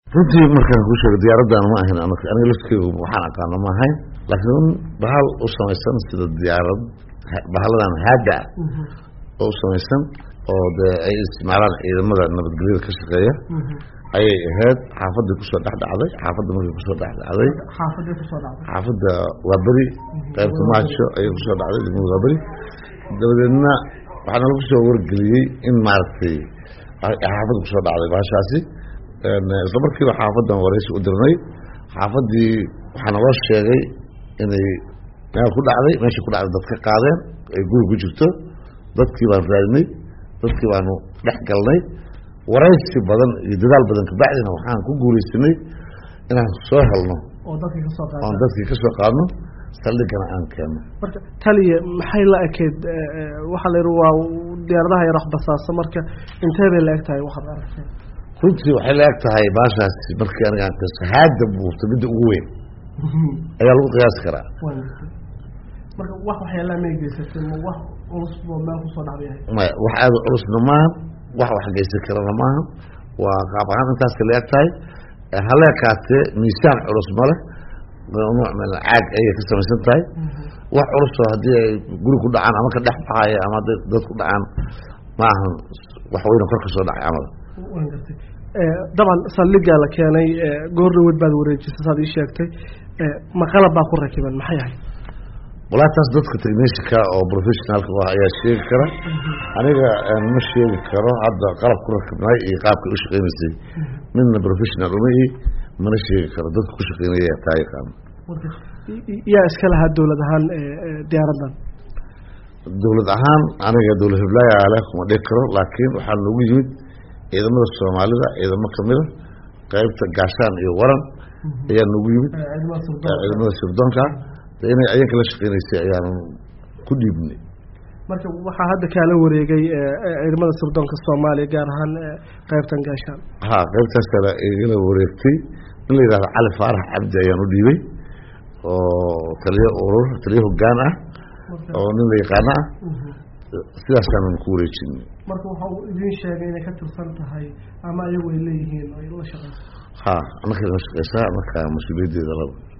runtii markaan kuu sheego diyaaraddan ma ahayn aniga laftkeygu waxaan aqaano ma ahayn laakiin bahal u samaysan sida diyaarad bahaladan haada oo u samaysan oo dee ay isticmaalaan ciidamada nabadgelyada ka shaqeeya ayay ahayd xaafadii kusoo dhex dhacday xaafadda markay kusoo dhex dhacday xaafadii kusoo dhacday xaafadda waa beri qaybta maajo ayay kusoo dhacday degmada waa beri dabadeedna waxaana lagu soo wargeliyey in maaragtay xaafadda kusoo dhacday bahashaasi isla markiiba xaafaddan waraysi u dirnay xaafaddii waxaa naloo sheegay inay meel ku dhacday meesha ku dhacday dad ka qaadeen ay guri ku jirto dadkii baanu raadinay dadkii baanu dhex galnay waraysi badan iyo dadaal badan kabacdina waxaan ku guulaysanay inaan soo helno oo dadkii kasoo oon qaaday dadkii ka soo qaadno saldhigana aan keenno marka taliya maxay la ekeyd waxaa la yidhi waa diyaaradaha yar waxbasaasa marka intee bay la eg tahay waxaad aragtay runtii waxay la eg tahay baashaasi markii aniga aan qiso haada buurta midda ugu weyn ayaa lagu qiyaasi karaa waan gartay marka wax waxyaalaha may geysatay ma wax culus boo meel kusoo dhacday yahay maya wax aada u culusna maaha wax wax geysan karana maaha waa qaab ahaan intaas la eg tahay haleekaatee miisaan culus ma leh nooc meel caag ayay ka samaysan tahay wax culusoo haddii ay guri ku dhacaan ama ka dhex baxaya ama hadday dad ku dhacaan ma ahan wax weyna kor ka soo dhacay camal waan gartay dabcan saldhigaa la keenay goor dhaweyd baad wareejisay saad ii sheegtay ma qalab baa ku rakiban maxay ahayd walaa taas dadka technishanka oo professionalka u ah ayaa sheegi kara aniga ma sheegi karo hadda qalab ku rakibnay iyo qaabkay u shaqeynaysay midna professional uma ihi mana sheegi karo dadka ku shaqeynaya taa yaqaano marka yaa iska lahaa dowlad ahaan diyaaraddan dowlad ahaan aniga dowlad hiblaayo ale kuma dhigi karo laakiin waxaa noogu yimid ciidamada soomaalida ciidamo kamida qeybta gaashaan iyo waran ayaa noogu yimid ciidamada sirdoon ciidamada sirdoonka dee inay ayaga la shaqeynaysay ayaanu ku dhiibnay marka waxaa hadda kaala wareegay ciidamada sirdoonka soomaaliya gaar ahaan qeybtan gaashaan ha qaybtaas kale igala wareegtay in la yidhahdo cali faarax cabdi ayaan u dhiibay oo taliyo urur taliyo hogaan ah oo nin la yaqaano ah sidaasaanan ku wareejinay marka waxa uu idiin sheegay inay ka tirsan tahay ama ayagu ay leeyihiin oo ay la shaqeyso ha anaka la shaqeysaa marka mas-uuliyaddeeda laba